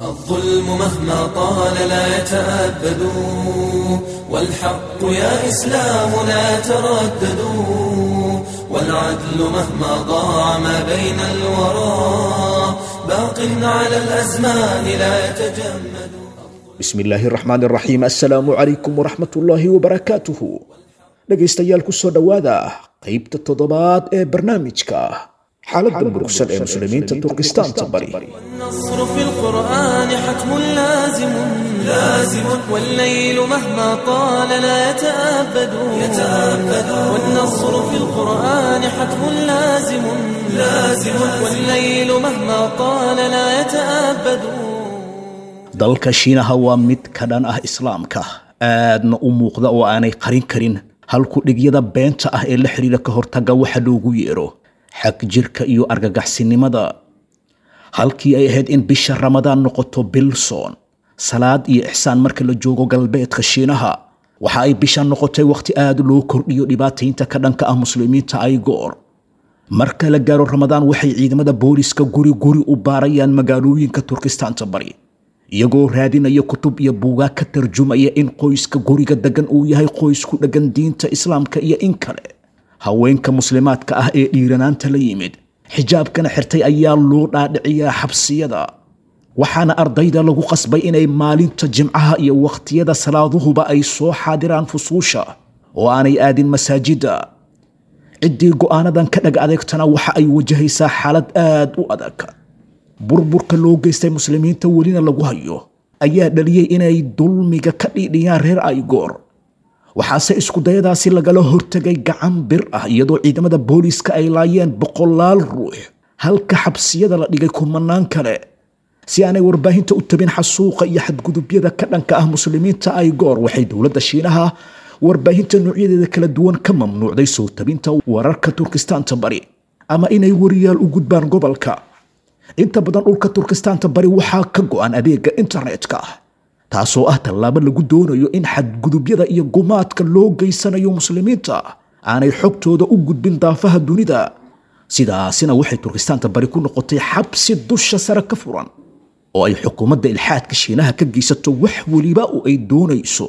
الظلم مهما طال لا يتأبد والحق يا إسلام لا تردد والعدل مهما ضاع ما بين الورى باق على الأزمان لا يتجمد bismi illaahi raxmaan raxiim assalaamu calaykum waraxmat ullaahi wabarakaatuhu dhegaystayaal ku soo dhowaada qaybta toddobaad ee barnaamijka xaaladda murugsan ee muslimiinta turkistaanta bari والنصر في القرآن حتم لازم لازم والليل مهما طال لا يتأبد يتأبد والنصر في القرآن حتم لازم لازم والليل مهما طال لا يتأبد dalka shiinaha waa mid ka dhan ah islaamka aadna u muuqda oo aanay qarin karin halku dhigyada beenta ah ee la xidhiira ka hortaga waxa loogu yeero xag jirka iyo argagaxsinimada halkii ay ahayd in bisha ramadaan noqoto bilson salaad iyo ixsaan marka la joogo galbeedka shiinaha waxa ay bisha noqotay wakhti aad loo kordhiyo dhibaataynta ka dhanka ah muslimiinta ay goor marka la gaaro ramadaan waxay ciidamada booliska guri guri u baarayaan magaalooyinka turkistaanta bari iyagoo raadinaya kutub iyo buugaa ka tarjumaya in qoyska guriga degan uu yahay qoys ku dheggan diinta islaamka iyo in kale haweenka muslimaadka ah ee dhiiranaanta la yimid xijaabkana xirtay ayaa loo dhaadhiciyaa xabsiyada waxaana ardayda lagu qasbay inay maalinta jimcaha iyo wakhtiyada salaaduhuba ay soo xaadiraan fusuusha oo aanay aadin masaajidda ciddii go'aanadan ka dhag adeegtana waxa ay wajahaysaa xaalad aad u adag burburka loo geystay muslimiinta welina lagu hayo ayaa dhaliyey inay dulmiga ka dhiidhiyaan reer aygoor waxaase iskudayadaasi lagala hortegay gacan bir ah iyadoo ciidamada booliiska ay laayeen boqolaal ruux halka xabsiyada la dhigay kumanaan kale si aanay warbaahinta u tabin xasuuqa iyo xadgudubyada ka dhanka ah muslimiinta aygoor waxay dowladda shiinaha warbaahinta noocyadeeda kala duwan ka mamnuucday soo tabinta wararka turkistaanta bari ama inay wariyaal u gudbaan gobolka inta badan dhulka turkistaanta bari waxaa ka go'an adeega internetka taasoo ah tallaabo lagu doonayo in xadgudubyada iyo gumaadka loo geysanayo muslimiinta aanay xogtooda u gudbin daafaha dunida sidaasina waxay turkistaanta bari ku noqotay xabsi dusha sare ka furan oo ay xukuumadda ilxaadka shiinaha ka geysato wax weliba oo ay doonayso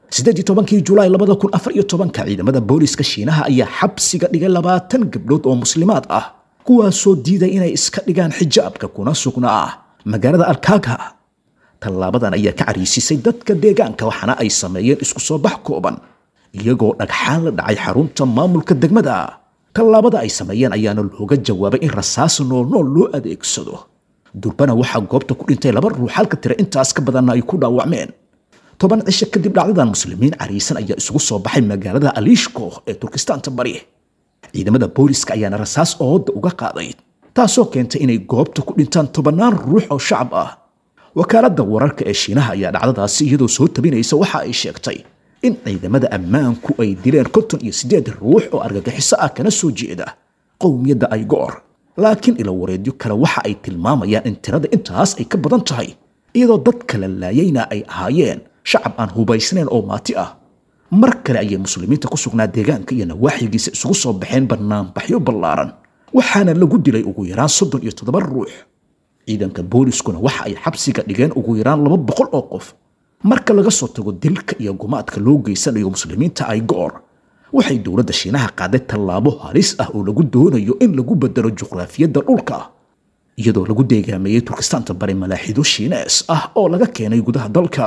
kii julaay ciidamada booliiska shiinaha ayaa xabsiga dhigay labaatan gabdhood oo muslimaad ah kuwaasoo diiday inay iska dhigaan xijaabka kuna sugnaa magaalada alkaaga tallaabadan ayaa ka cariisisay dadka deegaanka waxaana ay sameeyeen isku soo bax kooban iyagoo dhagxaan la dhacay xarunta maamulka degmada tallaabada ay sameeyeen ayaana looga jawaabay in rasaas noolnool loo adeegsado durbana waxaa goobta ku dhintay laba ruux halka tira intaas ka badanna ay ku dhaawacmeen toban cisho kadib dhacdadan muslimiin cariisan ayaa isugu soo baxay magaalada aliishko ee turkistaanta bari ciidamada booliska ayaana rasaas ooda uga qaaday taasoo keentay inay goobta ku dhintaan tobannaan ruux oo shacab ah wakaaladda wararka ee shiinaha ayaa dhacdadaasi iyadoo soo tabinaysa waxa ay sheegtay in ciidamada ammaanku ay dileen konton iyo siddeed ruux oo argagixiso ah kana soo jeeda qowmiyadda aygoor laakiin ilo wareedyo kale waxa ay tilmaamayaan in tirada intaas ay ka badan tahay iyadoo dad kala laayayna ay ahaayeen shacab aan hubaysnayn oo maati ah mar kale ayay muslimiinta ku sugnaa deegaanka iyo nawaaxigiisa isugu soo baxeen banaanbaxyo ballaaran waxaana lagu dilay ugu yaraan soddon iyo toddoba ruux ciidanka booliskuna waxa ay xabsiga dhigeen ugu yaraan laba boqol oo qof marka laga soo tago dilka iyo gumaadka loo geysanayo muslimiinta ay goor waxay dowladda shiinaha qaaday tallaabo halis ah oo lagu doonayo in lagu bedelo juqraafiyadda dhulka iyadoo lagu deegaameeyey turkistaanta bari malaaxido shiinees ah oo laga keenay gudaha dalka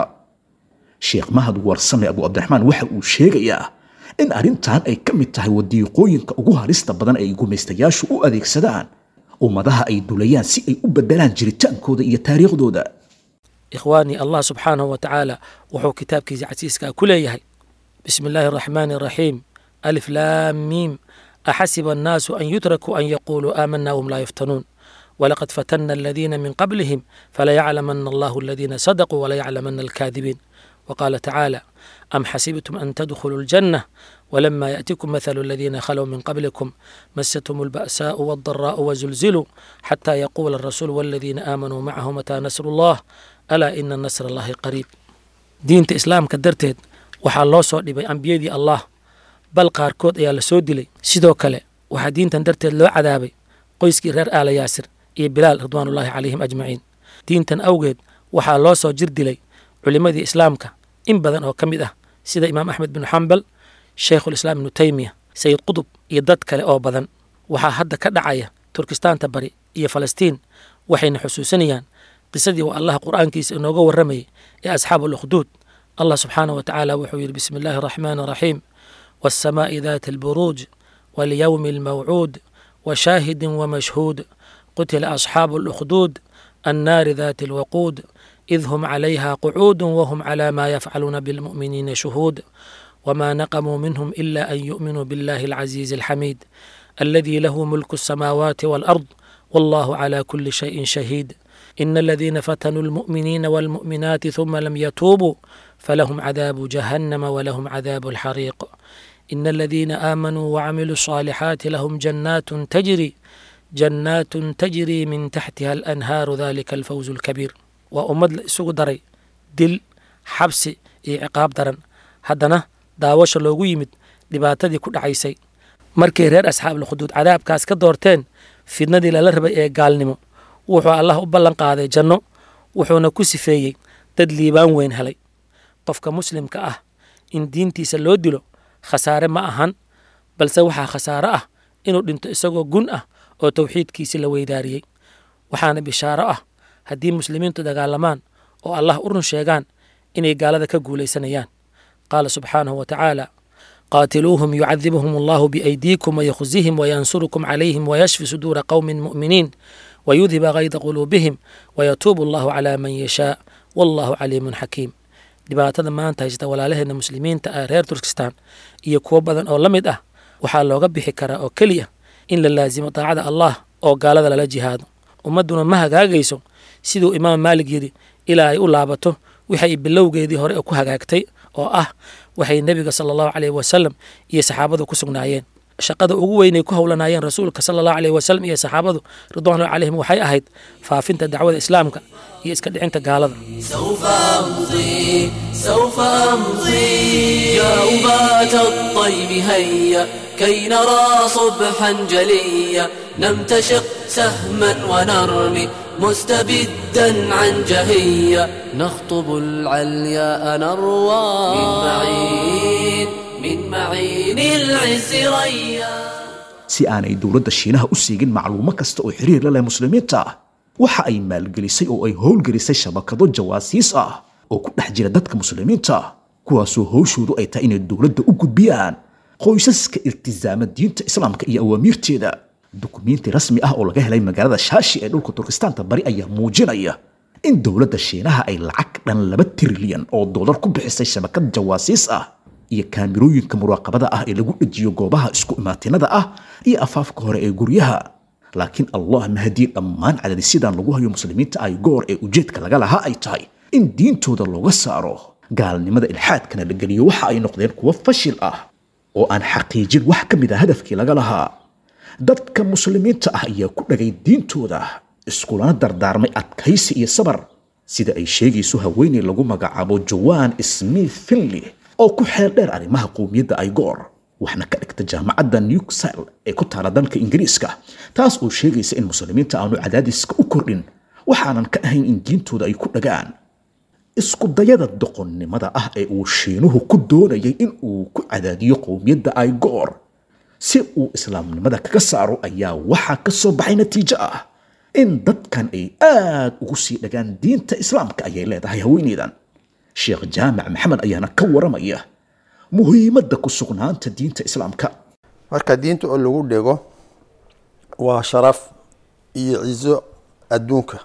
sheekh mahad warsame abu cabdiraxmaan waxa uu sheegayaa in arrintan ay ka mid tahay wadiiqooyinka ugu halista badan ay gumaystayaashu u adeegsadaan ummadaha ay dulayaan si ay u bedelaan jiritaankooda iyo taariikhdooda ikhwaanii allah subxaanahu wa tacaala wuxuu kitaabkiisa casiiska ku leeyahay bismi illaahi araxmaani araxiim alif laam miim axasiba annaasu an yutrakuu an yaquuluu aamanaa wahum laa yuftanuun walaqad fatanna aladiina min qablihim falayaclamana allahu aladiina sadaquu walayaclamana alkaadibiin وقال تعالى أم حسبتم أن تدخلوا الجنة ولما يأتكم مثل الذين خلوا من قبلكم مستهم البأساء والضراء وزلزلوا حتى يقول الرسول والذين آمنوا معه متى نصر الله ألا إن نصر الله قريب diinta islaamka darteed waxaa loo soo dhibay ambiyadii allah bal qaarkood ayaa la soo dilay sidoo kale waxaa diintan darteed loo cadaabay qoyskii reer aala yaasir iyo bilaal ridwaanullaahi calayhim ajmaciin diintan awgeed waxaa loo soo jir dilay culimmadii islaamka in badan oo ka mid ah sida imaam axmed binu xambal shaykhulislaam ibnu teymiya sayid qudub iyo dad kale oo badan waxaa hadda ka dhacaya turkistaanta bari iyo falastiin waxayna xusuusanayaan qisadii waa allah qur'aankiisa inooga warramayay ee asxaabu alukhduud allah subxaanah wa tacaala wuxuu yidhi bismi illaahi araxmaani araxiim والسماء ذات البروج واليوم الموعود وشاهد ومشهود قتل أصحاب الأخدود النار ذات الوقود إذ هم عليها قعود وهم على ما يفعلون بالمؤمنين شهود وما نقموا منهم إلا أن يؤمنوا بالله العزيز الحميد الذي له ملك السماوات والأرض والله على كل شيء شهيد إن الذين فتنوا المؤمنين والمؤمنات ثم لم يتوبوا فلهم عذاب جهنم ولهم عذاب الحريق إن الذين آمنوا وعملوا الصالحات لهم جنات تجري جنات تجري من تحتها الأنهار ذلك الفوز الكبير وأمد لإسوق دري دل حبس iyo ciqaab daran haddana daawasha loogu yimid dhibaatadii ku dhacaysay markay reer asxaabulkhuduud cadaabkaas ka doorteen fidnadii lala rabay ee gaalnimo wuxuu allah u ballan qaaday janno wuxuuna ku sifeeyey dad liibaan weyn helay qofka muslimka ah in diintiisa loo dilo khasaare ma ahan balse waxaa khasaare ah inuu dhinto isagoo gun ah oo towxiidkiisi la weydaariyey waxaana bishaaro ah haddii muslimiintu dagaalamaan oo allah u run sheegaan inay gaalada ka guulaysanayaan qaala subxaanahu wa tacaala qaatiluuhum yucadibhum allahu biaydiikum wayakhzihim wayansurukum calayhim wayashfi suduura qowmin mu'miniin wayudhiba kayda quluubihim wayatuubu allahu calaa man yashaa wallahu caliimun xakiim dhibaatada maanta haysta walaalaheena muslimiinta ah reer turkistan iyo kuwo badan oo la mid ah waxaa looga bixi karaa oo keliya in la laasimo daacada allah oo gaalada lala jihaado ummadduna ma hagaagayso siduu imaam maalig yidhi ilaa ay u laabato waxay bilowgeedii hore ku hagaagtay oo ah waxay nebiga sala allahu caleyhi wasalam iyo saxaabadu ku sugnaayeen shaqada ugu weynay ku howlanaayeen rasuulka sala allahu caleyhi wasalam iyo saxaabadu ridwanullahi calayhim waxay ahayd faafinta dacwada islaamka iyo iska dhicinta gaalada سوف أمضي سوف أمضي يا أبات الطيب هيا كي نرى صبحا جليا نمتشق سهما ونرمي مستبدا عن جهية نخطب العلياء نروى من معين من معين العز ريا si aanay dowladda shiinaha u siigin macluumo kasta oo xiriir la leh muslimiinta waxa ay maalgelisay oo ay howlgelisay shabakado jawaasiis ah oo ku dhex jira dadka muslimiinta kuwaasoo howshoodu ay tahay inay dowladda u gudbiyaan qoysaska iltisaama diinta islaamka iyo awaamiirteeda dukumiinti rasmi ah oo laga helay magaalada shaashi ee dhulka turkistaanta bari ayaa muujinaya in dowladda shiinaha ay lacag dhan laba trilyan oo doolar ku bixisay shabakad jawaasiis ah iyo kaamirooyinka muraaqabada ah ee lagu dhejiyo goobaha isku imaatinada ah iyo afaafka hore ee guryaha laakiin allah mahadii dhammaan cadadisyadan lagu hayo muslimiinta ay goor ee ujeedka laga lahaa ay tahay in diintooda looga saaro gaalnimada ilxaadkana la geliyo waxa ay noqdeen kuwo fashil ah oo aan xaqiijin wax ka mid a hadafkii laga lahaa dadka muslimiinta ah ayaa ku dhagay diintooda iskulana dardaarmay adkaysi iyo sabar sida ay sheegayso haweeney lagu magacaabo joan smith finley oo ku xeel dheer arrimaha qowmiyadda ay goor waxna ka dhigta jaamacadda newsile ee ku taala dalka ingiriiska taas oo sheegaysa in muslimiinta aanu cadaadiska u kordhin waxaanan ka ahayn in diintooda ay ku dhagaan isku dayada doqonnimada ah ee uu shiinuhu ku doonayay in uu ku cadaadiyo qowmiyadda ay goor si uu islaamnimada kaga saaro ayaa waxaa ka soo baxay natiijo ah in dadkan ay aad ugu sii dhagaan diinta islaamka ayay leedahay haweeneydan sheekh jaamac maxamed ayaana ka waramaya muhiimadda ku sugnaanta diinta islaamka marka diinta oo lagu dhego waa sharaf iyo cizo adduunka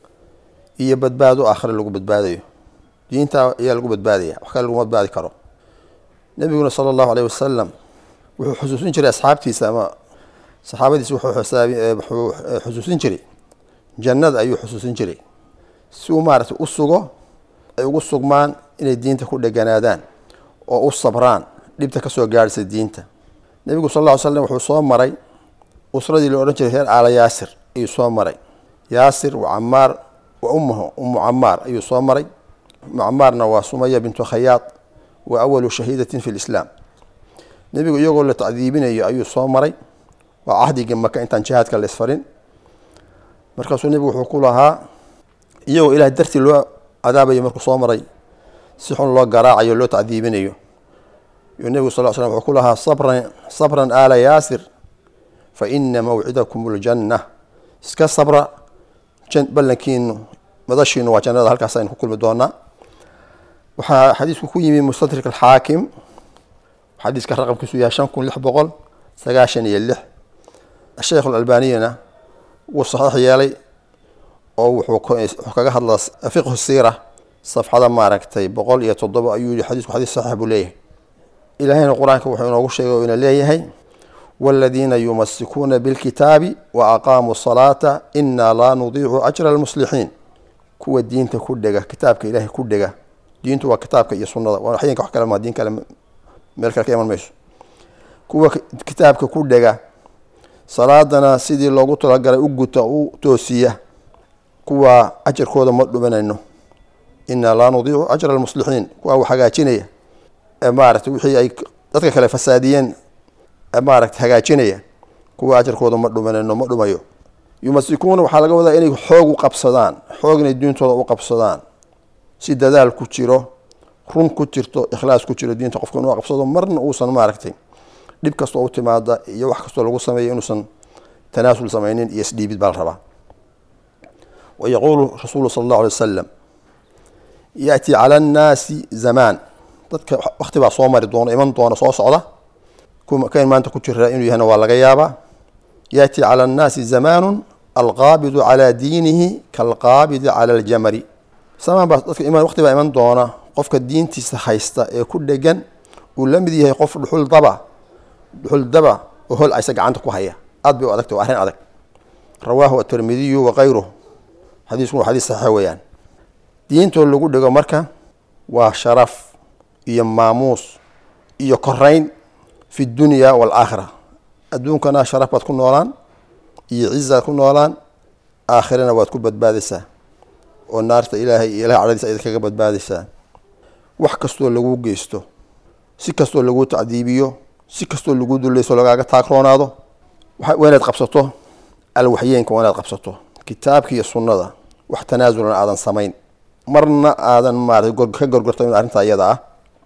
iyo badbaado aakhira lagu badbaadayo diinta ayaa lagu badbaadaya wax kale laguma badbaadi karo nabiguna sala allahu aleyh wasalam wuxuu xusuusin jiray asxaabtiisa ama saxaabadiisa wuxuu xisaabi wuxuu xusuusin jiray jannada ayuu xusuusin jiray si uu maaragtay u sugo ay ugu sugmaan inay diinta ku dheganaadaan oo u sabraan dhibta kasoo gaadhaysa diinta nebigu sal lla ly slam wuxuu soo maray usradii la odhan jiray reer aala yaasir ayuu soo maray yaasir wa camaar wa ummuhu ummu camaar ayuu soo maray ummu camaarna waa sumaya bintu khayaad wa awalu shahiidatin fi lislaam nebigu iyagoo la tacdiibinayo ayuu soo maray waa cahdigii maka intaan jihaadka la isfarin markaasuu nebigu wuxuu ku lahaa iyagoo ilaah dartii loo cadaabayo markuu soo maray si xun loo garaacayo loo tacdiibinayo yuu nebigu sal slam wuxuu ku lahaa sabran sabran aala yaasir fa ina mawcidakum ljanna iska sabra ballankiinu madashiinu waa jannada halkaas aynu ku kulmi doonaa waxaa xadiisku ku yimi mustadrik alxaakim xadiiska raqamkiisu yahay shan kun lix boqol sagaashan iyo lix sheekh alalbaniyana wuu saxiix yeelay oo wuxuu kaga hadlaa fiqhu siira safxada maaragtay boqol iyo toddoba ayuu yihi xadiisku xadiis saxiix buu leeyahay ilaahayna qur-aanka wuxuu inoogu sheegay oo ina leeyahay waaladiina yumasikuuna bilkitaabi wa aqaamuu salaata inaa laa nudiicu ajra almuslixiin kuwa diinta ku dhega kitaabka ilaahay ku dhega diintu waa kitaabka iyo sunnada waa waxyinka wax kale ma diin kale meel kale ka iman mayso kuwa kitaabka ku dhega salaadana sidii loogu talagalay u guta u toosiya kuwa ajarkooda ma dhumanayno inaa laa nudiicu ajra almuslixiin kuwa u hagaajinaya ee maaragtay wixii ay dadka kale fasaadiyeen ee maaragtay hagaajinaya kuwa ajarkooda ma dhumanayno ma dhumayo yumasikuuna waxaa laga wadaa inay xoog u qabsadaan xoog inay diintooda u qabsadaan si dadaal ku jiro run ku jirto ikhlaas ku jiro diinta qofka inuu qabsado marna uusan maaragtay dhib kastoo u timaada iyo wax kastoo lagu sameeyo inuusan tanaasul samaynin iyo isdhiibid baa la rabaa wa yaquulu rasuulu sala allahu alay wasalam yaأti cala annaasi zamaan dadka wakti baa soo mari doona iman doona soo socda kan maanta ku jira inuu yahana waa laga yaabaa yaأti cala annaasi zamaanu alqaabidu calaa diinihi kaalqaabidi cala aljamari samaan baa dadka iman waqti baa iman doona qofka diintiisa haysta ee ku dhegan uu la mid yahay qof dhuxul daba dhuxul daba oo hol aysa gacanta ku haya aad bay u adagta waa arrin adag rawaahu atirmidiyu wakayruh xadiisku waa xadiis saxiix weeyaan diintoo lagu dhego marka waa sharaf iyo maamuus iyo korayn fi dunya waalaakhira adduunkana sharaf baad ku noolaan iyo cizaad ku noolaan aakhirana waad ku badbaadaysaa oo naarta ilaahay iyo ilahay cadhadiisa ayad kaga badbaadaysaa wax kastoo lagu geysto si kastoo lagu tacdiibiyo si kastoo lagu dulayso lagaaga taagroonaado waa inaad qabsato alwaxyeenka waa inaad qabsato kitaabka iyo sunnada wax tanaasulana aadan samayn marna aadan maarata ka gorgortamin arrintaa iyada ah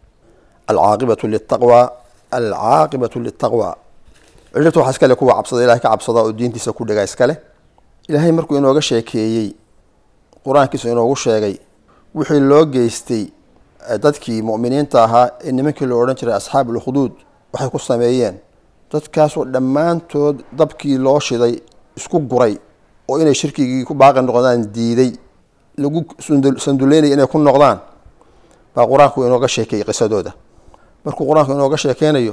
alcaaqibatu litaqwa alcaaqibatu litaqwa ciribta waxaa iskale kuwa cabsada ilahay ka cabsada oo diintiisa ku dhagaa iskale ilaahay markuu inooga sheekeeyey qur-aankiisa inoogu sheegay wixii loo geystay dadkii mu'miniinta ahaa ee nimankii loo odhan jiray asxaab ulkhuduud waxay ku sameeyeen dadkaasoo dhammaantood dabkii loo shiday isku guray oo inay shirkigii ku baaqi noqdaan diiday lagu sanduleynaya inay ku noqdaan baa qur-aanku inooga sheekeeyey qisadooda markuu qur-aanku inooga sheekeynayo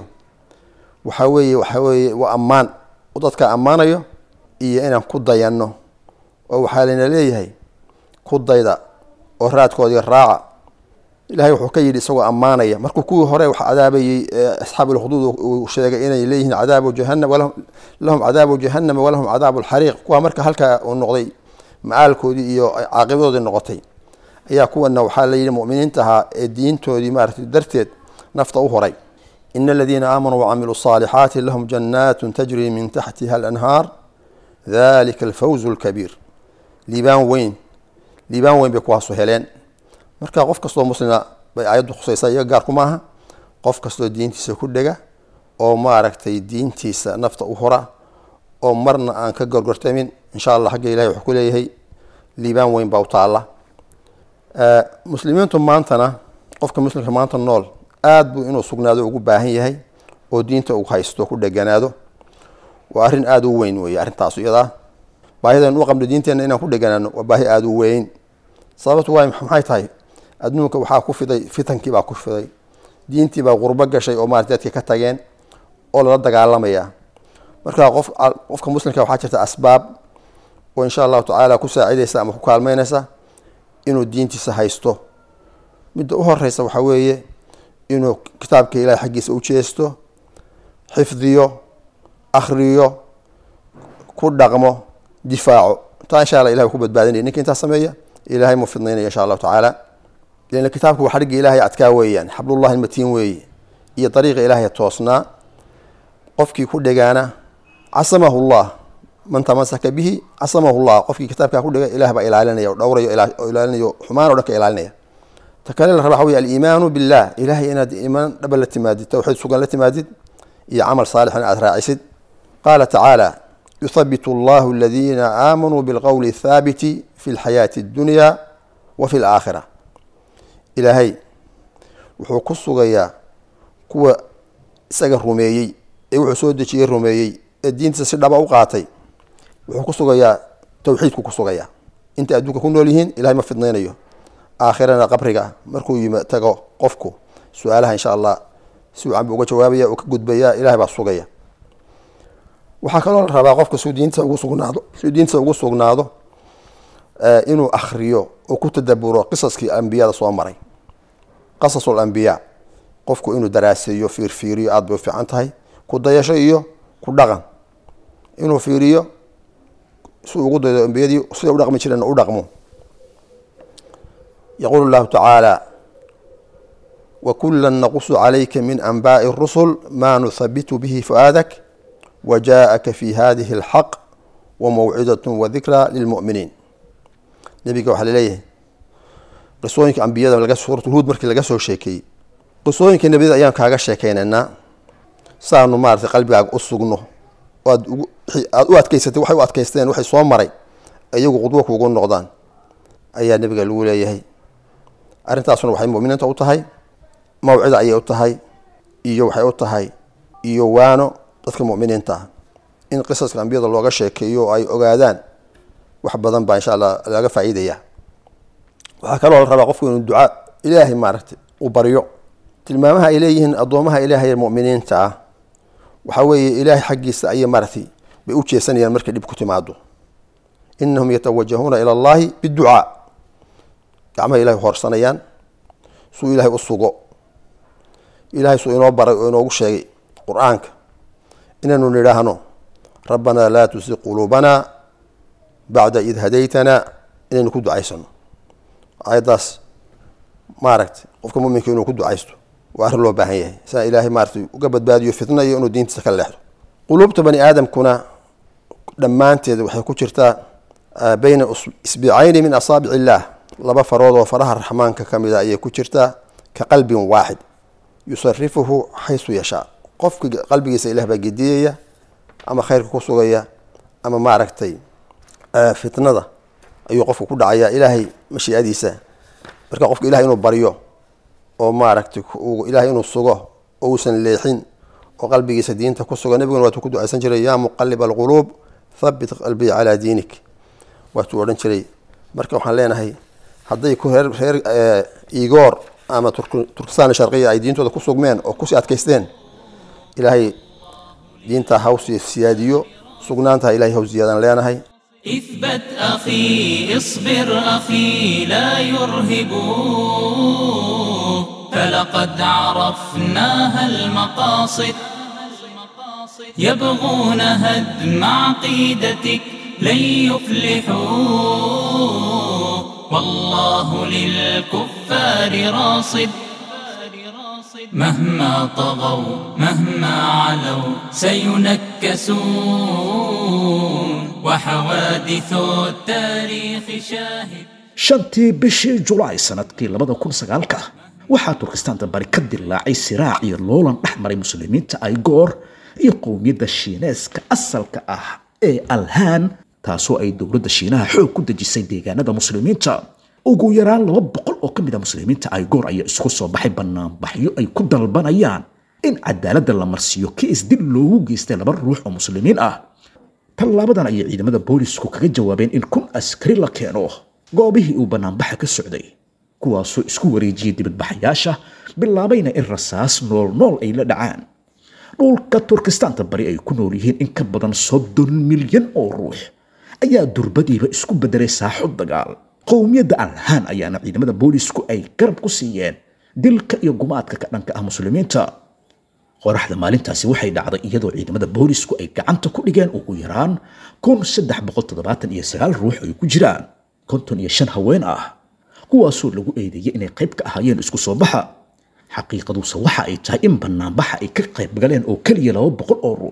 waxaa weeye waxaa weeye waa ammaan u dadka ammaanayo iyo inaan ku dayanno oo waxaa layna leeyahay ku dayda oo raadkoodii raaca ilahay wuxuu ka yidhi isagoo ammaanaya markuu kuwii hore wax cadaabayey asxaab ulkhuduud uu sheegay inay leeyihiin cadaabu jahanam lahum cadaabu jahanama walahum cadaabu lxariiq kuwa marka halkaa uu noqday macaalkoodii iyo caaqibadoodii noqotay ayaa kuwana waxaa layidhi muminiinta ahaa ee diintoodii maaragtay darteed nafta u horay ina aladiina aamanuu wacamiluu الصaalixaati lahum jannaat tajri min taxtiha alanhaar dalika alfawzu اlkabiir liibaan weyn liibaan weyn bay kuwaasu heleen marka qof kastoo muslima bay aayaddu khusaysaa iyaga gaarku maaha qof kastoo diintiisa ku dhega oo maaragtay diintiisa nafta u hora oo marna aan ka gorgortamin insha allah xagga ilahay wuxuu ku leeyahay liibaan weyn baa u taalla muslimiintu maantana qofka muslimka maanta nool aada buu inuu sugnaado ugu baahan yahay oo diinta uu haysto ku dheganaado waa arrin aada u weyn weeye arrintaas iyadaa baahidan u qabno diinteenna inaan ku dheganaano waa baahi aada u weyn sababtu waay maxay tahay adduunka waxaa ku fiday fitankii baa ku fiday diintii baa qurbo gashay oo maarata dadka ka tageen oo lala dagaalamaya marka qof qofka muslimka waxaa jirta asbaab oo insha allahu tacaala ku saacidaysa ama ku kaalmeynaysa inuu diintiisa haysto midda u horeysa waxaa weeye inuu kitaabka ilahay xaggiisa u jeesto xifdiyo akhriyo ku dhaqmo difaaco taa insha alla ilahay ku badbaadinaya ninka intaa sameeya ilahay mu fidnaynaya insha allahu tacaala lan kitaabku waa xadhigga ilahay adkaa weeyaan xablullahi almatiin weeye iyo dariiqa ilaahay toosnaa qofkii ku dhegaana casamahu llah man tamasaka bihi casamahu llah qofkii kitaabkaa ku dhigay ilah baa ilaalinaya oo dhowrayo oo ilaalinayo xumaan o dhan ka ilaalinaya ta kale la raba waxa wey aliimaanu billah ilahay inaad iimaan dhaba la timaadid towxiid sugan la timaadid iyo camal saalixan aad raacisid qaala tacaala yuthabitu allahu aladiina aamanuu bilqowli athaabiti fi lxayaati addunya wa fi laakhira ilaahay wuxuu ku sugayaa kuwa isaga rumeeyey ee wuxuu soo dejiyey rumeeyey ee diintiisa si dhaba u qaatay wuxuu ku sugayaa towxiidku ku sugayaa intay adduunka ku nool yihiin ilahay ma fidnaynayo aakhirana qabriga markuu yim tago qofku su-aalaha insha allah si wacan buu uga jawaabaya uu ka gudbaya ilahay baa sugaya waxaa kaloo la rabaa qofka suu diinta ugu sugnaado suu diinta ugu sugnaado inuu akhriyo oo ku tadaburo qisaskii ambiyada soo maray qasasul ambiyaa qofku inuu daraaseeyo fiirfiiriyo aada bay u fiican tahay ku dayasho iyo ku dhaqan inuu fiiriyo si ugu daydo ambiyadii siday u dhaqmi jireen u dhaqmo yaquulu llahu tacaala wakula naqusu calayka min anbaai rusul ma nuthabitu bihi fu'aadak wajaءaka fi hadihi اlxaq wamawcidat wadikra lilmu'miniin nebiga waxaa laleeyahay qisooyinka ambiyada laga suuratulhuud markii laga soo sheekeeyey qisooyinka nebiyada ayaan kaaga sheekeynaynaa saanu maaratay qalbigaaga u sugno aad aada u adkeysatay waxay u adkeysteen waxay soo maray iyagu qudwo kuugu noqdaan ayaa nebiga lagu leeyahay arrintaasuna waxay muminiinta u tahay mawcida ayay u tahay iyo waxay u tahay iyo waano dadka muminiinta ah in qisaska ambiyada looga sheekeeyo oo ay ogaadaan wax badan baa insha allah laga faa'iidaya waxaa kaloo la rabaa qofku inuu ducaa ilaahay maaragtay u baryo tilmaamaha ay leeyihiin addoomaha ilaahay muminiinta ah waxaa weeye ilaahay xaggiisa ayay maaragtay bay u jeesanayaan markay dhib ku timaado inahum yatawajahuuna ila allahi biducaa gacmaha ilahay hoorsanayaan suu ilaahay u sugo ilahay suu inoo baray oo inoogu sheegay qur-aanka inaynu nidhaahno rabbanaa laa tusi quluubana bacda id hadaytana inaynu ku ducaysano ayaddaas maaragtay qofka muminka inuu ku ducaysto waa arrin loo baahan yahay saa ilaahay maaratay uga badbaadiyo fitnayo inuu diintiisa ka leexdo quluubta bani aadamkuna dhammaanteed waxay ku jirtaa bayna isbicayni min asaabic illaah laba farood oo faraha raxmaanka ka mida ayay ku jirtaa ka qalbin waaxid yusarifuhu xaysu yashaa qofka qalbigiisa ilah baa gediyaya ama khayrka ku sugaya ama maaragtay fitnada ayuu qofku ku dhacaya ilaahay mashiicadiisa marka qofka ilahay inuu baryo oo maaragtay ilahay inuu sugo oo uusan leexin oo qalbigiisa diinta ku suga nebiguna waatuu ku ducaysan jiray yaa muqalib alquluub thabit qalbii calaa diinik waatuu odhan jiray marka waxaan leenahay hadday ku reer reer igoor ama turkistan sharqiya ay diintooda ku sugmeen oo kusii adkaysteen ilaahay diinta hawsi siyaadiyo sugnaantaha ilahay haw ziyaadaan leenahay اثبت أخي اصبر أخي لا يرهبوك فلقد عرفناها المقاصد يبغون هدم عقيدتك لن يفلحوا والله للكفار راصد مهما طغوا مهما علوا سينكسون وحوادث التاريخ شاهد shantii bishii julaay sanadkii labada kun sagaalka waxaa turkistaanta bari ka dilaacay siraac iyo loolan dhex maray muslimiinta aygoor iyo qowmiyadda shiineeska asalka ah ee alhaan taasoo ay dowladda shiinaha xoog ku dejisay deegaanada muslimiinta ugu yaraan laba boqol oo ka mid a muslimiinta aygoor ayaa isku soo baxay banaanbaxyo ay ku dalbanayaan in cadaaladda la marsiiyo kiis dib loogu geystay laba ruux oo muslimiin ah tallaabadan ayay ciidamada boolisku kaga jawaabeen in kun askari la keeno goobihii uu banaanbaxa ka socday kuwaasoo isku wareejiyey dibadbaxayaasha bilaabayna in rasaas nool nool ay la dhacaan dhulka turkistaanta bari ay ku nool yihiin in ka badan soddon milyan oo ruux ayaa durbadiiba isku bedelay saaxo dagaal qowmiyadda alhaan ayaana ciidamada boolisku ay garab ku siiyeen dilka iyo gumaadka ka dhanka ah muslimiinta qoraxda maalintaasi waxay dhacday iyadoo ciidamada boolisku ay gacanta ku dhigeen ugu yaraan kun saddex boqol toddobaatan iyo sagaal ruux ay ku jiraan konton iyo shan haween ah kuwaasoo lagu eedeeyey inay qayb ka ahaayeen isku soo baxa xaqiiqaduse waxa ay tahay in banaanbaxa ay ka qayb galeen oo keliya laba boqol oo ruux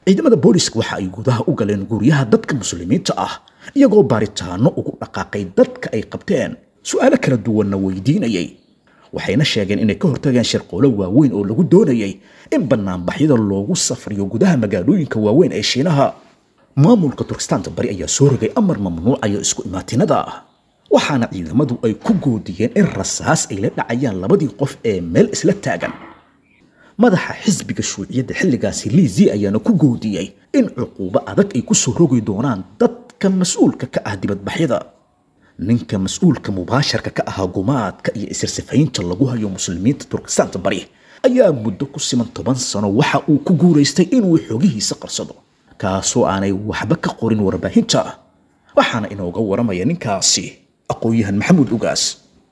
ciidamada booliska waxa ay gudaha u galeen guryaha dadka muslimiinta ah iyagoo baaritaano ugu dhaqaaqay dadka ay qabteen su'aalo kala duwanna weydiinayay waxayna sheegeen inay ka hortageen shirqoolo waaweyn oo lagu doonayay in banaanbaxyada loogu safriyo gudaha magaalooyinka waaweyn ee shiinaha maamulka turkistaanta bari ayaa soo rogay amar mamnuucaya isku imaatinada waxaana ciidamadu ay ku goodiyeen in rasaas ay la dhacayaan labadii qof ee meel isla taagan madaxa xisbiga shuuciyadda xilligaasi liizi ayaana ku goodiyey in cuquubo adag ay ku soo rogi doonaan dadka mas-uulka ka ah dibadbaxyada ninka mas-uulka mubaasharka ka ahaa gumaadka iyo isirsifaynta lagu hayo muslimiinta turkistaanta bari ayaa muddo ku siman toban sano waxa uu ku guuraystay inuu xogihiisa qarsado kaasoo aanay waxba ka qorin warbaahinta waxaana inooga waramaya ninkaasi aqoon-yahan maxamuud ugaas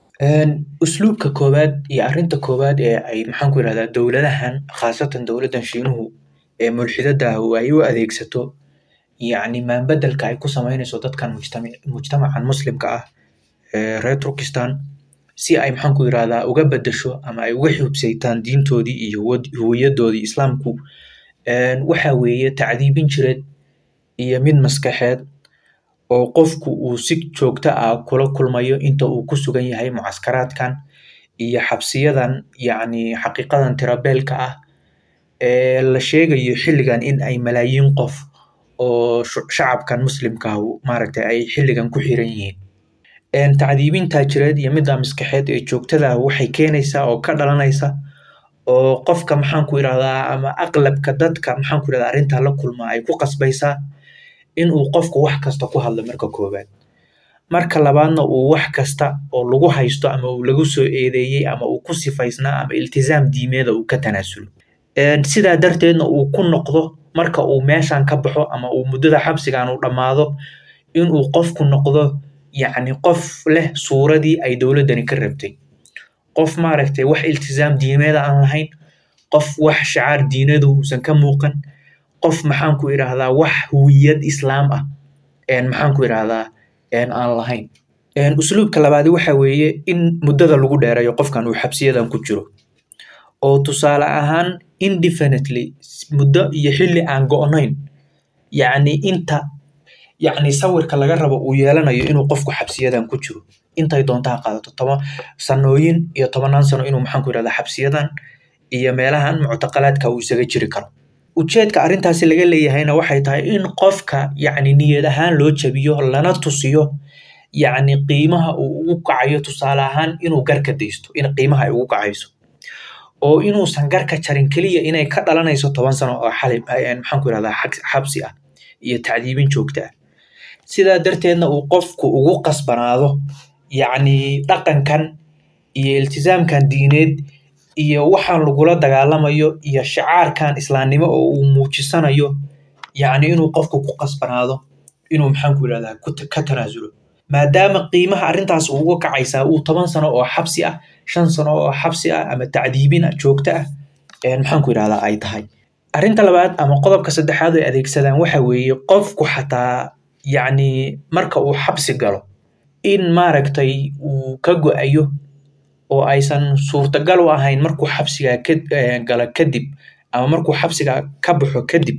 usluubka koowaad iyo arrinta koowaad ee ay maxaan ku yidhahdaa dowladahan khaasatan dowladdan shiinuhu ee mulxidada ah oo ay u adeegsato yacni maanbedelka ay ku samaynayso dadkan mujtami mujtamacan muslimka ah ee reer turkistan si ay maxaan ku yidhahdaa uga bedesho ama ay uga xubsaytaan diintoodii iyo wad- huwiyadoodii islaamku waxa weeye tacdiibin jireed iyo mid maskaxeed oo qofku uu si joogto ah kula kulmayo inta uu ku sugan yahay mucaskaraadkan iyo xabsiyadan yacni xaqiiqadan tirabeelka ah ee la sheegayo xilligan in ay malaayiin qof oo shu- shacabkan muslimka ah maaragtay ay xilligan ku xiran yihiin tacdiibinta jireed iyo midda maskaxeed ee joogtada ah waxay keenaysaa oo ka dhalanaysa oo qofka maxaan ku yidhahdaa ama aqlabka dadka maxaan ku yidhahdaa arrintaa la kulma ay ku qasbaysaa in uu qofku wax kasta ku hadlo marka koowaad marka labaadna uu wax kasta oo lagu haysto ama uu lagu soo eedeeyey ama uu ku sifaysnaa ama iltizaam diimeeda uu ka tanaasulo Een, sidaa darteedna uu ku noqdo marka uu meeshan ka baxo ama uu muddada xabsigan uu dhammaado inuu qofku noqdo yacni qof leh suuradii ay dowladdani ka rabtay qof maaragtay wax iltizaam diimeeda aan lahayn qof wax shacaar diinadu uusan ka muuqan qof maxaan ku idhaahdaa wax huwiyad islaam ah een maxaan ku idhaahdaa een aan lahayn Een, usluubka labaadi waxa weeye in muddada lagu dheereeyo qofkan uu xabsiyadan ku jiro oo tusaale ahaan indefinitely muddo iyo xilli aan go'nayn yacni inta yacni sawirka laga rabo uu yeelanayo inuu qofku xabsiyadan ku jiro intay doonta ha qaadato toban sanooyin iyo tobanaan sano inuu maxaan ku idhahdaa xabsiyadan iyo meelahan muctaqalaadka uu isaga jiri karo ujeedka arrintaasi laga leeyahayna waxay tahay in qofka yacni niyad ahaan loo jabiyo lana tusiyo yacni qiimaha uu ugu kacayo tusaale ahaan inuu garka daysto in qiimaha ay ugu kacayso oo inuusan garka jarin keliya inay ka dhalanayso toban sano oo xali maxaan ku idhahdaa xag- xabsi ah iyo tacdiibin joogta ah sidaa darteedna uu qofku ugu qasbanaado yacni dhaqankan iyo iltizaamkan diineed iyo waxaan lagula dagaalamayo iyo shacaarkan islaamnimo oo uu muujisanayo yacni inuu qofku ku qasbanaado inuu maxaan ku idhahdaa ku ta- ka tanaasulo maadaama qiimaha arrintaas uu uga kacaysaa uu toban sano oo xabsi ah shan sano oo xabsi ah ama tacdiibin ah joogto ah een maxaan ku idhahdaa ay tahay arrinta labaad ama qodobka saddexaad ay adeegsadaan waxa weeye qofku xataa yacni marka uu xabsi galo in maaragtay uu ka go-ayo oo aysan suurtagal u ahayn markuu xabsiga ka eh, gala kadib ama markuu xabsiga ka baxo kadib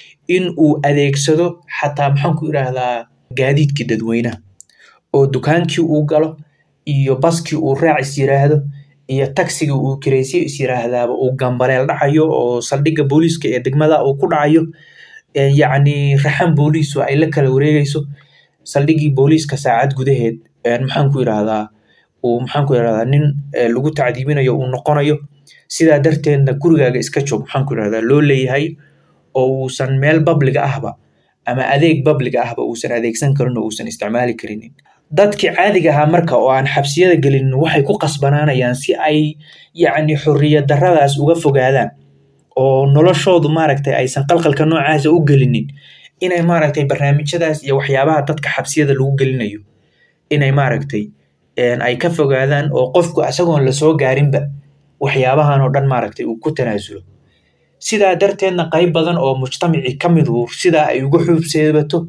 in uu adeegsado xataa maxaan ku idhaahdaa gaadiidkii dadweynaha oo dukaankii uu galo iyo baskii uu raac is yiraahdo iyo tagsigii uu kiraysiyo is yiraahdaaba uu gambaleel dhacayo oo saldhigga booliiska ee degmada uu ku dhacayo ee yacni raxan booliisu ay la kala wareegayso saldhiggii booliiska saacad gudaheed een maxaan ku idhaahdaa uu maxaan ku idhahdaa nin ee, lagu tacdiibinayo uu noqonayo sidaa darteedna gurigaaga iska joog maxaan ku idhahdaa loo leeyahay oo uusan meel babliga ahba ama adeeg babliga ahba uusan adeegsan karin oo uusan isticmaali karinin dadkii caadiga ahaa marka oo aan xabsiyada gelin waxay ku qasbanaanayaan si ay yacni xorriyad darradaas uga fogaadaan oo noloshoodu maaragtay aysan qalqalka noocaasa u gelinin inay maaragtay barnaamijyadaas iyo waxyaabaha dadka xabsiyada lagu gelinayo inay maaragtay een, ay ka fogaadaan oo qofku isagoon lasoo gaarinba waxyaabahan oo dhan maaragtay uu ku tanaasulo sidaa darteedna qayb badan oo mujtamacii ka midu sidaa ay uga xuubseebato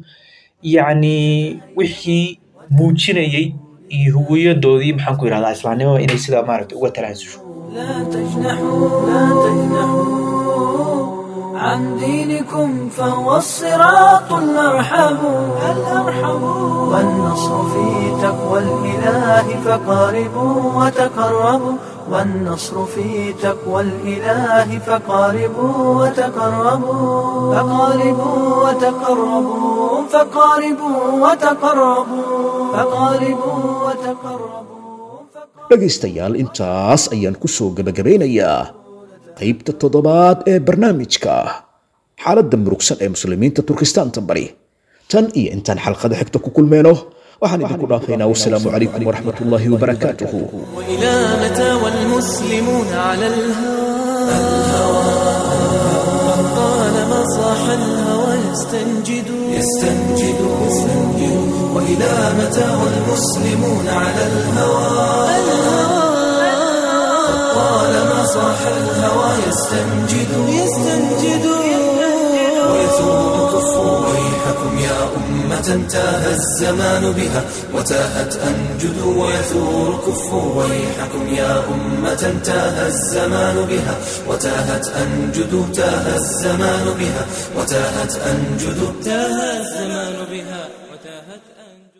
yacni wixii muujinayay iyo huwiyadoodii maxaan ku yidhahdaa islaamnimada inay sidaa maaragtay uga tanaasusho لا تجنحوا لا تجنحوا عن دينكم فهو الصراط الأرحم الأرحم والنصر في تقوى الإله فقاربوا وتقربوا والنصر في تقوى الإله فقاربوا وتقربوا فقاربوا وتقربوا فقاربوا وتقربوا فقاربوا وتقربوا dhegaystayaal intaas ayaan ku soo gebagabeynayaa qaybta toddobaad ee barnaamijka xaaladda murugsan ee muslimiinta turkistaanta bari tan iyo intaan xalqada xigta ku kulmeyno waxaan idinku dhaafaynaa wasalaamu calaykum waraxmat ullaahi wabarakaatuhu وإلى متى والمسلمون على الهوى طالما صاح الهوى يستنجد يستنجد وإلى متى والمسلمون على الهوى طالما صاح الهوى يستنجد يستنجد ويثور كفوا ويحكم يا أمة تاه الزمان بها وتاهت أنجد ويثور كفوا ويحكم يا أمة تاه الزمان بها وتاهت أنجد تاه الزمان بها وتاهت أنجد تاه الزمان بها وتاهت أنجد